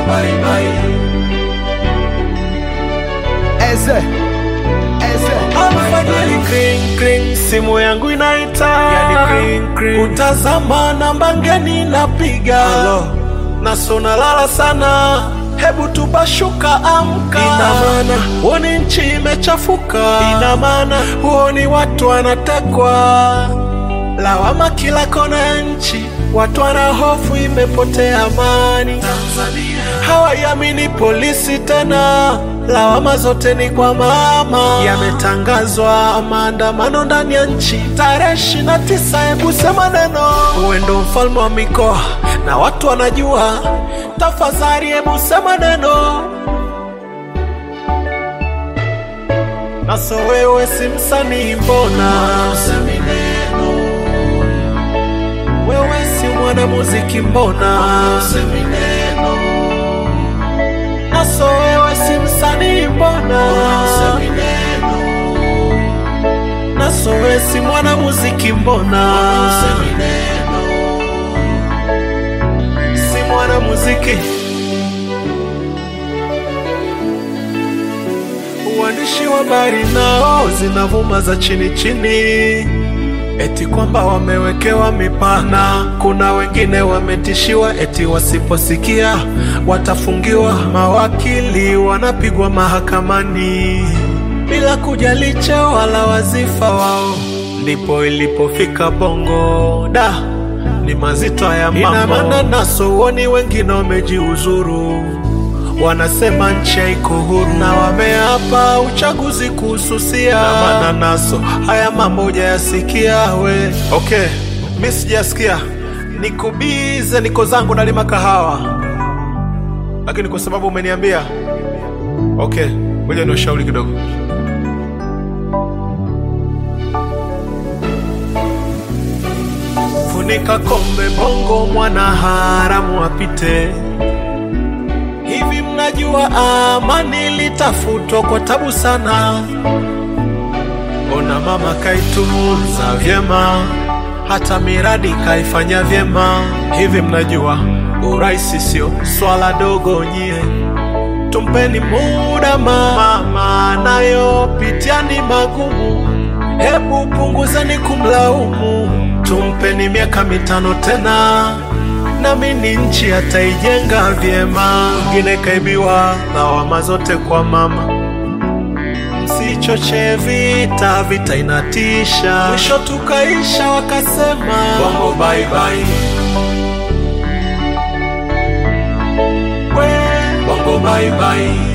bye bye. Eze, eze, Yani kring kring, simu yangu inaita, yani kring kring, utazama namba ngeni napiga, naso nalala sana, hebu tubashuka, amka. Ina maana huoni nchi imechafuka, ina maana huoni watu wanatekwa, lawama kila kona ya nchi, watu wana hofu, imepotea amani. Hawaiamini polisi tena, lawama zote ni kwa mama. Yametangazwa maandamano ndani ya nchi tarehe ishirini na tisa. Hebu sema neno, uwe ndo mfalme wa mikoa na watu wanajua. Tafadhali hebu sema neno, naso wewe si msanii, mbona usemi neno? Wewe si mwanamuziki, mbona usemi neno? Naso wewe si msanii, mbona usemi neno? Naso wewe si mwanamuziki, mbona usemi neno? Si mwanamuziki. Uandishi wa habari nao zinavuma za chini chini, eti kwamba wamewekewa mipana. Kuna wengine wametishiwa eti wasiposikia watafungiwa. Mawakili wanapigwa mahakamani bila kujali cheo wala wazifa wao. Ndipo ilipofika Bongo da ni mazito ya mambo. Ina maana naso uoni wengine wamejiuzuru wanasema nchi haiko huru na wameapa uchaguzi kuhususia. Na maana naso haya mambo hujayasikia we. Okay, mi sijasikia, niko bize, niko zangu nalima kahawa, lakini kwa sababu umeniambia, okay, ngoja ni ushauri kidogo. Funika kombe, bongo mwana haramu apite. Hivi mnajua amani litafutwa kwa tabu sana. Ona mama kaitunza vyema, hata miradi kaifanya vyema. Hivi mnajua uraisi sio swala dogo nyie, tumpeni muda mama, nayopitia ni magumu, hebu punguzeni kumlaumu, tumpeni miaka mitano tena namini nchi ataijenga vyema. Mwingine kaibiwa, lawama zote kwa mama. Msichoche vita, vita inatisha. Mwisho tukaisha wakasema bongo bye bye. We bongo bye bye.